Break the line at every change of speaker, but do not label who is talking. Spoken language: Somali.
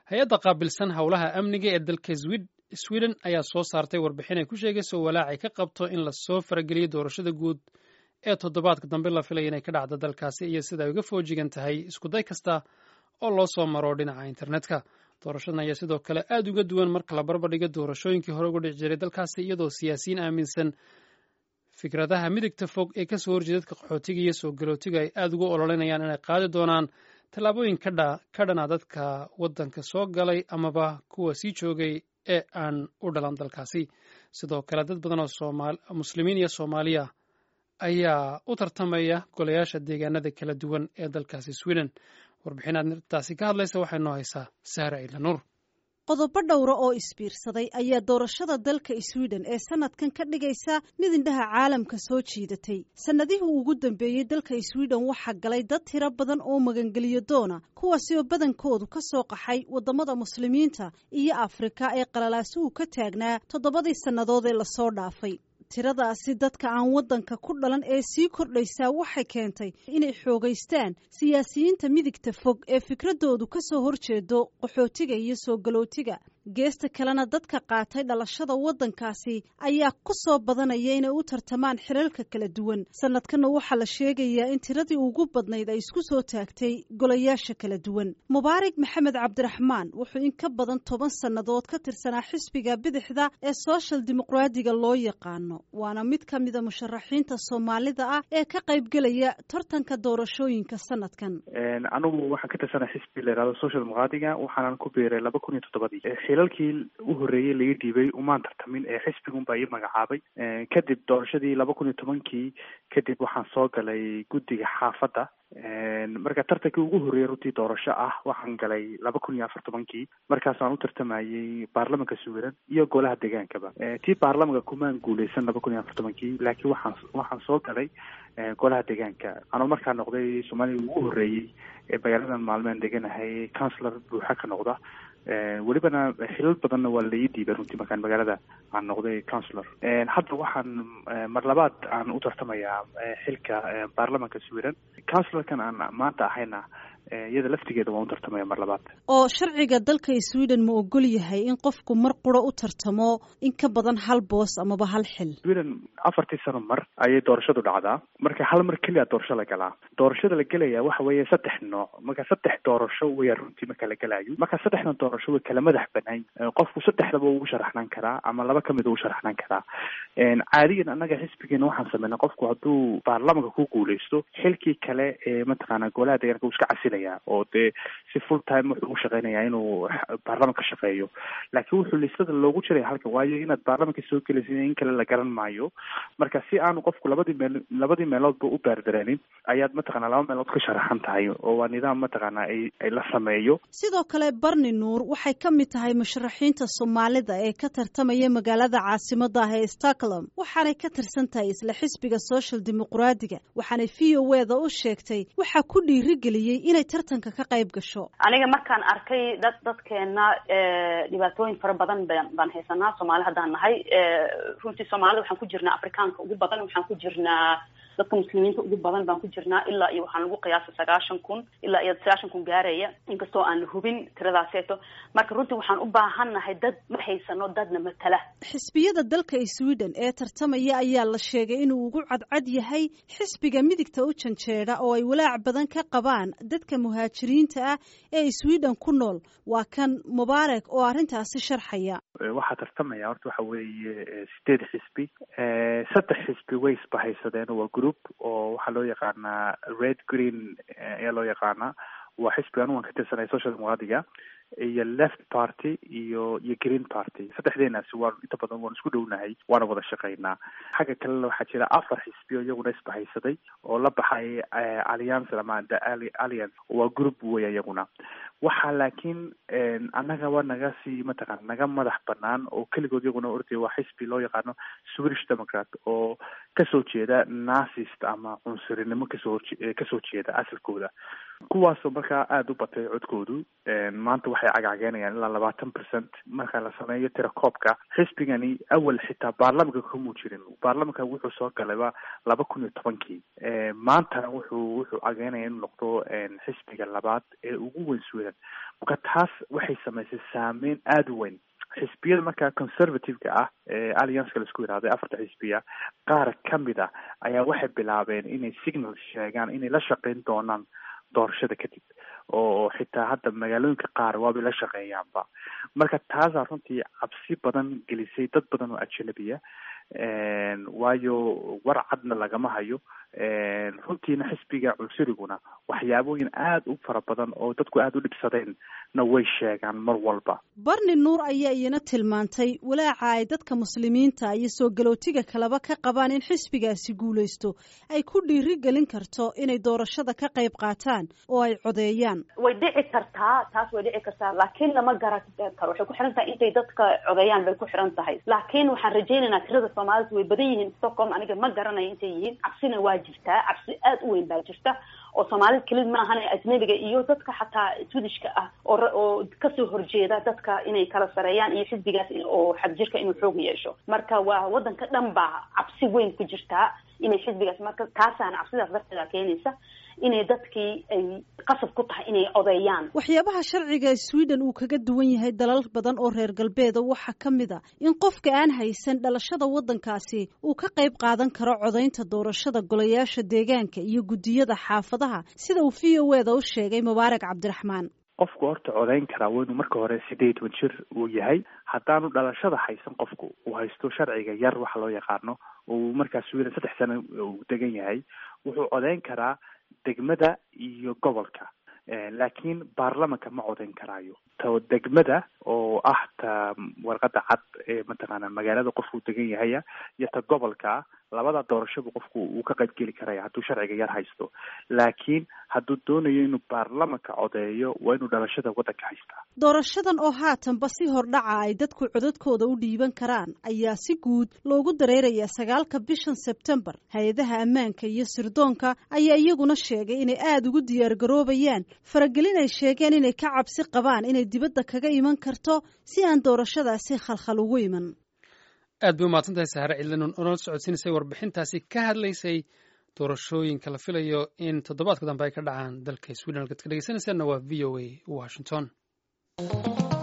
hay-adda qaabilsan howlaha amniga ee dalka sweden ayaa soo saartay warbixin ay ku sheegayso walaacay ka qabto in lasoo farageliyo doorashada guud ee toddobaadka dambe la filaya inay ka dhacdo dalkaasi iyo sida ay uga foojigan tahay iskuday kasta oo loo soo maro dhinaca internetka doorashadan ayaa sidoo kale aad uga duwan marka la barbardhigo doorashooyinkii hore uga dhici jiray dalkaasi iyadoo siyaasiyiin aaminsan fikradaha midigta fog ee kasoo horjeeda dadka qaxootiga iyo soo galootiga ay aad uga ololinayaan inay qaadi doonaan tallaabooyin ka dhana dadka waddanka soo galay amaba kuwa sii joogay ee aan u dhalan dalkaasi sidoo kale dad badan oo muslimiin iyo soomaaliya ayaa u tartamaya golayaasha deegaanada kala duwan ee dalkaasi sweden warbixin aadtaasi ka hadlaysa waxay noo haysaa sahra ciidlanuur
qodobo dhowra oo isbiirsaday ayaa doorashada dalka sweden ee sanadkan ka dhigaysa mid indhaha caalamka soo jiidatay sannadihii ugu dambeeyey dalka sweden waxaa galay dad tiro badan oo magangeliyo doona kuwaasi oo badankoodu ka soo qaxay waddamada muslimiinta iyo afrika ee qalalaasuhu ka taagnaa toddobadii sannadood ee lasoo dhaafay tiradaasi dadka aan waddanka ku dhalan ee sii kordhaysaa waxay keentay inay xoogaystaan siyaasiyiinta midigta fog ee fikradoodu ka soo horjeedo qaxootiga iyo soo galootiga geesta kalena dadka qaatay dhalashada waddankaasi ayaa ku soo badanaya inay u tartamaan xilalka kala duwan sanadkanna waxaa la sheegayaa in tiradii ugu badnayd ay isku soo taagtay golayaasha kala duwan mubaarak maxamed cabdiraxmaan wuxuu in ka badan toban sannadood ka tirsanaa xisbiga bidixda ee soshal dimuqraadiga loo yaqaano waana mid ka mida musharaxiinta soomaalida ah ee ka qaybgelaya tartanka doorashooyinka sanadkan
anigu waxaan ka tirsanaa xisbi la yihahdo social dimuqraadiga waxaanan ku biiray laba kun iyo toddobadii xilalkii u horreeyey laga dhiibay umaan tartamin ee xisbigunbaa ii magacaabay kadib doorashadii laba kun iyo tobankii kadib waxaan soo galay guddiga xaafadda marka tartankii ugu horreeyey runtii doorasho ah waxaan galay laba kun iyo afar tobankii markaasaan u tartamayey baarlamanka sweden iyo golaha deegaankaba tii baarlamanka kumaan guuleysan laba kun iyo afar tobankii laakiin waxaan waxaan soo galay golaha deegaanka anoo markaa noqday soomaalida ugu horreeyey ee magaaladan maalmeen deganahay councilor buuxa ka noqda welibana xilal badanna waa laii diibay runtii markaan magaalada aan noqday councilor hadda waxaan mar labaad aan u tartamayaa xilka baarlamanka sweden councilorkan aan maanta ahayna iyada laftigeeda waan u tartamaya mar labaad
oo sharciga dalka sweden ma ogol yahay in qofku mar quro u tartamo in ka badan hal boos amaba hal xil
sweden afartii sano mar ayay doorashadu dhacdaa marka hal mar keliya doorasho la galaa doorashada la gelaya waxa weeye saddex nooc marka saddex doorasho weya runtii marka la gelayo marka saddexdan doorasho way kala madax banaan qofku saddexdaba ugu sharaxnaan karaa ama laba kamid ugu sharaxnaan karaa caadiyan annaga xisbigeena waxaan sameynay qofku hadduu baarlamanka ku guuleysto xilkii kale ee mataqaana golaha deegaanka uu iska casilaya oo dee si full time wuxuu u shaqeynaya inuu baarlamanka shaqeeyo laakiin wuxuu listada loogu jiraya halkan waayo inaad baarlamanka soo gelaysa in kale la garan maayo marka si aanu qofku labadii meel labadii meeloodba u baardareenin ayaad mataqaana laba meelood ka sharaxan tahay oo waa nidaam mataqaana ay ay la sameeyo
sidoo kale barni nuur waxay ka mid tahay musharaxiinta soomaalida ee ka tartamaya magaalada caasimada ah ee stockholm waxaanay ka tirsan tahay isla xisbiga social dimuqraadiga waxaanay v o eda u sheegtay waxaa ku dhiirigeliyey inay tartanka ka qayb gasho
aniga markaan arkay dad dadkeena dhibaatooyin fara badan baan haysanaa soomaali haddaan nahay runtii soomaalida waxaan ku jirnaa afrikaanka ugu badan waxaan ku jirnaa dadka muslimiinta ugu badan baan ku jirnaa ilaa iyo waxaan lagu qiyaasa sagaashan kun ilaa iyo sagaashan kun gaaraya inkastoo aan la hubin tiradaaseeto marka runtii waxaan u baahannahay dad ma haysano dadna matala
xisbiyada dalka sweden ee tartamaya ayaa la sheegay inuu ugu cadcad yahay xisbiga midigta u janjeeda oo ay walaac badan ka qabaan dadka muhaajiriinta ah ee sweden ku nool waa kan mubaarak oo arrintaasi sharxaya
waxaa tartamaya horta waxa weeye sideed xisbi saddex xisbi way isbahaysadeen waa group oo waxaa loo yaqaanaa red green ayaa loo yaqaanaa waa xisbi anu waan ka tirsanay social dimuqraadiga iyo left party iyo iyo green party saddexdeenaasi waan inta badan waan isku dhownahay waana wada shaqaynaa xagga kalena waxaa jira afar xisbi oo iyaguna isbahaysaday oo la baxay alliance ama the alliance waa group wey iyaguna waxaa laakiin annaga waa naga sii mataqana naga madax banaan oo keligood iyaguna ordaya waa xisbi loo yaqaano swedish democrat oo kasoo jeeda nasist ama cunsurinimo kasoo kasoo jeeda asalkooda kuwaasoo markaa aada u batay codkoodu maanta waxay cagacageenayaan ilaa labaatan percent marka la sameeyo tirakoobka xisbigani awal xitaa baarlamanka kamuu jirin baarlamanka wuxuu soo galayba laba kun iyo tobankii maantana wuxuu wuxuu cageynaya inuu noqdo xisbiga labaad ee ugu weyn sweden sweden marka taas waxay samaysay saameyn aada u weyn xisbiyada markaa conservative-ka ah ee allianceka laisku yidhahday afarta xisbiya qaar kamid ah ayaa waxay bilaabeen inay signal sheegaan inay la shaqeyn doonaan doorashada kadib oo xitaa hadda magaalooyinka qaar waabay la shaqeeyaanba marka taasaa runtii cabsi badan gelisay dad badan oo ajanabiya waayo war cadna lagama hayo runtiina xisbiga cunsuriguna waxyaabooyin aada u fara badan oo dadku aada u dhibsadeen na way sheegaan mar walba
barni nuur ayaa iyana tilmaantay walaaca ay dadka muslimiinta iyo soo galootiga kaleba ka qabaan in xisbigaasi guulaysto ay ku dhiiri gelin karto inay doorashada ka qayb qaataan oo ay codeeyaan
way dhici kartaa taas way dhici kartaa laakiin lama garan karo waxay ku xiran tahay intay dadka codeeyaan bay ku xiran tahay laakiin waxaan rajaynaynaa tirada soomaalida way badan yihiin stockholm aniga ma garanayo intay yihiin cabsina waa jirtaa cabsi aada u weyn baa jirta oo soomaalida kelid ma ahan ajnabiga iyo dadka xataa swedishka ah oo oo kasoo horjeeda dadka inay kala sareeyaan iyo xisbigaas oo xagjirka inuu xoog yeesho marka waa wadanka dhan baa cabsi weyn ku jirtaa inay xisbigaas marka taasaana cabsidaas darteeda keenaysa inay dadkii ay qasab ku tahay inay codeeyaan
waxyaabaha sharciga sweden uu kaga duwan yahay dalal badan oo reer galbeeda waxaa ka mid a in qofka aan haysan dhalashada waddankaasi uu ka qayb qaadan karo codaynta doorashada golayaasha deegaanka iyo guddiyada xaafadaha sida uu v o eda u sheegay mubaarak cabdiraxmaan
qofku horta codayn karaa waa inuu marka hore sideed toban jir uu yahay haddaanu dhalashada haysan qofku uu haysto sharciga yar waxa loo yaqaano uu markaa sweden saddex sano uu degan yahay wuxuu codayn karaa degmada iyo gobolka laakiin baarlamanka ma codayn karaayo ta degmada oo ah ta warqada cad ee mataqaana magaalada qofku degan yahaya iyo ta gobolka labada doorashaba qofku uu ka qayb geli karaya hadduu sharciga yar haysto laakiin hadduu doonayo inuu baarlamanka codeeyo waa inuu dhalashada waddanka haystaa
doorashadan oo haatanba si hordhaca ay dadku codadkooda u dhiiban karaan ayaa si guud loogu dareerayaa sagaalka bishan sebtembar hay-adaha ammaanka iyo sirdoonka ayaa iyaguna sheegay inay aada ugu diyaargaroobayaan faragelin ay sheegeen inay ka cabsi qabaan inay dibadda kaga iman karto si aan doorashadaasi khalkhal ugu iman
aad bay umahadsan tahay sahare cidlan oonala socodsiinaysay warbixintaasi ka hadlaysay doorashooyinka la filayo in toddobaadka dambe ay ka dhacaan dalka sweden halkaad ka dhegeysanaysaanna waa v o a washington